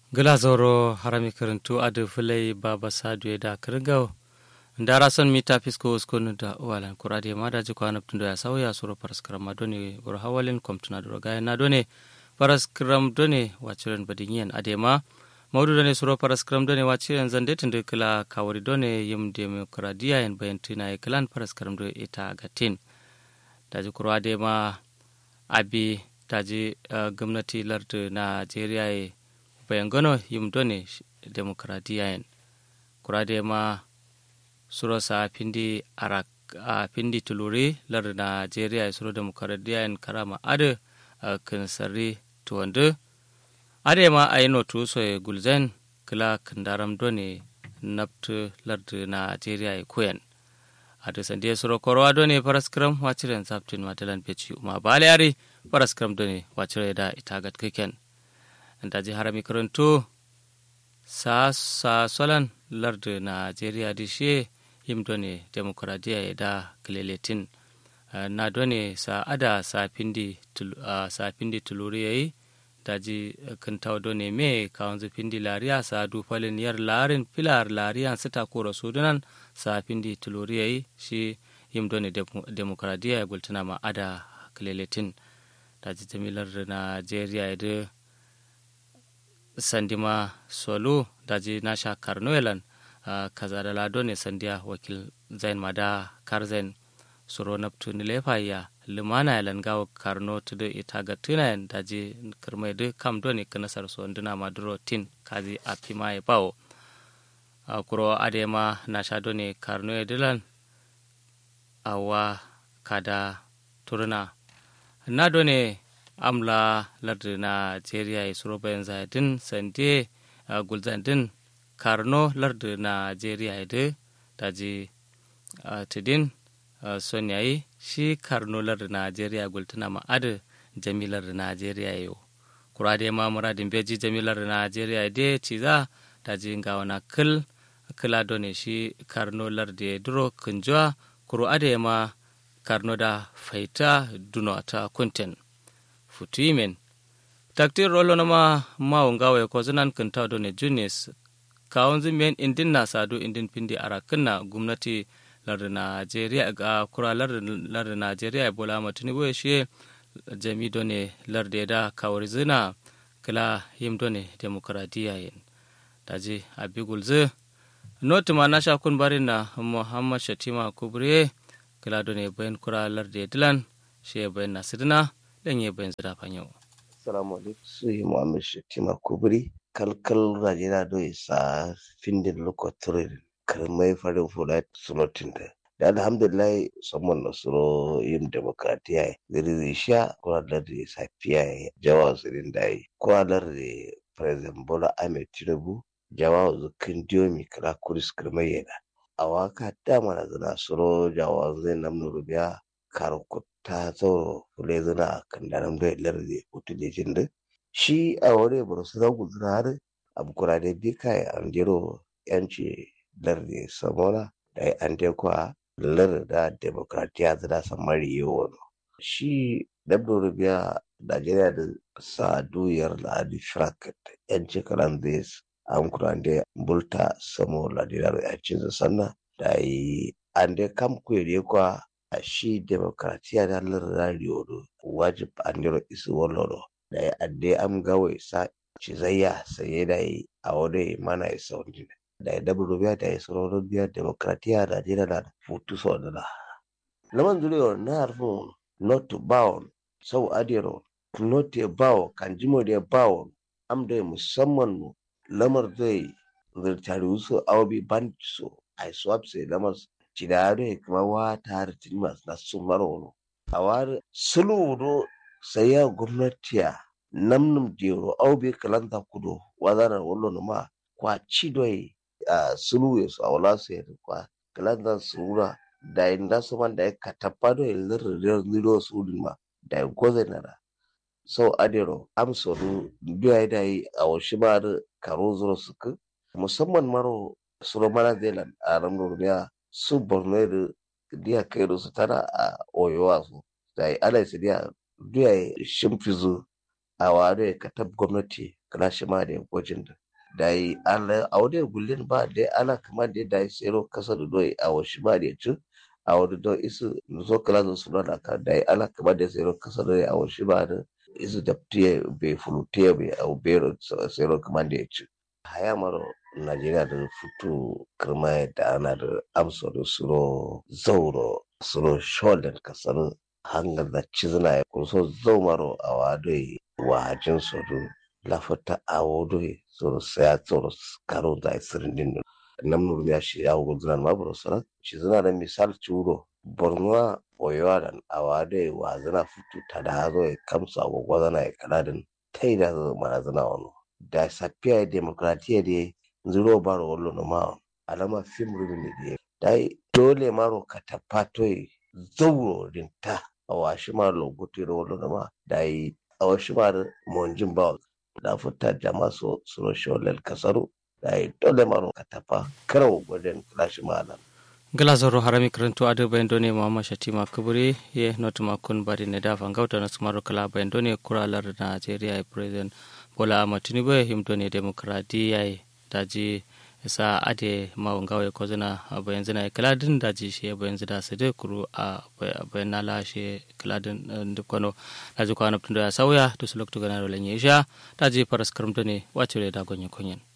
glazoro harami karantu adu fulai baba sadu da kirgau ndara son mita fisko uskonu da walan kurade ma da jikwa na tundo ya sauya suro paraskram ma done bur hawalin komtuna do ga na done paraskram done wachiren badinyen adema maudu done suro paraskram done wachiren zande tunde kila kawari done yim demokradiya en bayantina e klan paraskram do ita gatin daji kurade ma abi taji uh, gwamnati lardu najeriya e bayan gano yim done demokradiya en kurade ma suro sa pindi arak a pindi tuluri lardu najeriya e suro demokradiya en karama ade uh, kinsari tuwandu ade ma a yi notu so e gulzen kila kandaram done nabtu lardu najeriya e kuyen ade sande suro korwa done paraskram wachiren saptin matalan peci uma bale ari paraskram done wachire da itagat kiken daji harami karanto sa sa solan lardu najeriya dishe yim done demokradiya ya da kileletin na done sa ada sa pindi sa pindi tuluri yayi daji kintaw done me kawanzu pindi lariya sa du falin yar larin filar lariya sita kora sudunan sa pindi tuluri yayi shi yim done demokradiya ya gultuna ma ada kileletin daji jamilar najeriya ya da sandima solo daji nasha karnoelan uh, kaza da lado ne sandiya wakil zain mada karzain suro naptu nilefa ya limana ya langawa karno tudu ita ga tunayen daji kirmai du kam do ne kanasar so nduna maduro tin kazi a pima ya bawo uh, kuro adema nasha do ne karno ya dilan awa kada turna na do ne amla lardu najeriya ya suro bayan zadin sande uh, gulzandin karno lardu najeriya ya da daji uh, tidin uh, son yayi shi karno lardu najeriya gultuna ma'adu jamilar najeriya yau kura da ma muradin beji jamilar najeriya da ci za daji ga wana kil kila ne shi karno lardu ya duro kunjuwa kuro ade ma karno da faita duno ta kunten futuimen taktir rolo nama mawo ngawe ko zanan kanta do ne junis kawon zimiyan indin na sadu indin pindi arakinna gwamnati lardin najeriya ga kura lardin najeriya bola matuni shi jami do ne lardin da kawar zina kila yim do ne demokradiya yin daji abigul zu noti ma na shakun bari na muhammad shatima kubre kila do ne bayan kura lardin dilan shi bayan nasidina dan ya bayan zira fanyo. Assalamu alaikum su yi Muhammad Shatima Kubri kalkal rajina do isa findin lokotorin kalmai farin fula sulotin da. Da alhamdulillah saman na suro yin demokratiya ziri zai sha kuralar da safiya jawa zirin da yi. Kuralar da President Bola Ahmed Tinubu jawa zukin diyomi kala kuris kalmai yana. A waka dama na zina suro jawa zai namnu rubiya karukut ta zo fule zina kan daram da lardi hutu da jinde shi a wani bursu da guzura har abukura da bi kai an jiro yanci lardi samona da an je kwa lar da demokratiya zira samari yawon shi dabdo rubiya najeriya da sa duyar da adi shirakat yanci kalan zai an kura da bulta samo ladina da yancin sannan da yi an da kam kwere kwa a shi demokratiya da radio do wajib andiro isu wollodo da ya adde am gawe sa cizayya saye da yi a wani mana ya sauni da ya dabu biya da ya sauran biya demokratiya da jira da futu sau da laman zuriyo na harfin not to bound sau adiro not to bow kan jimo da bow am da musamman mu lamar zai zirtari wasu awabi ban so a swap sai lamar cidare kuma wata hartin masu nasu marono a wari suludo sai ya gwamnatiya namnum jero au be kalanta kudo wazana wallo ma kwa chidoi a sulu yesu a wala su yadda kwa kalanta sura da inda su man da ya katapado ya lirrir liro su ma da ya goze nara so adero amsoru biya da yi a washi ma da karo zuro suku musamman maro suro mana zealand a ramar biya su borno da diya kai da su tana a oyowa su da ana su diya diya shimfizu a wado ka tab gwamnati kana shi ma da gwajin da da yi ala a wadda gullin ba da ala kama da da yi tsero kasa da doyi a wasu ma da ci a wadda do isu zo kala zo su da ka da yi ala kama da tsero kasa da doyi a wasu ba da isu da tiye bai fulutiye bai a ubero tsero kama da ya ci haya maro najeriya da fito kirma da ana da amsa da suro zauro suro shoulder kasar hangar da cizina ya kuso zaumaro a wadoi wajin sodu lafata a wadoi soro saya soro karo da isirin din nan nuru ya shi ya hugu zinan ma buru sara cizina da misal curo borno oyowa da a wadoi wa zina fito ta da hazo ya kamsa agwagwa zana ya kaladin ta yi da mana zina wani da safiya demokratiya da zuro baro wallo no ma alama fim rubin da dai dole maro ka tapatoi zauro din ta a washi ma lokuti da wallo no ma dai a washi ma monjin ba da fita jama so suro sholel kasaru dai dole maro ka tafa karo gwaden klashi malam gala zoro harami karanto ade bayandone mama shatima kuburi ye not makun bari ne da fangauta na sumaro kala bayandone kuralar Nigeria president Bola Ahmed Tinubu himdo ne demokradiya daji sa ade mawangawa ya kozina bayan zina kaladin daji shi bayan zida su da kuru a bayan nala shi kaladin dukkano daji kwana tun da ya sauya to su lokacin ganar da lanye sha daji faras karamta ne wace da dagon kunyin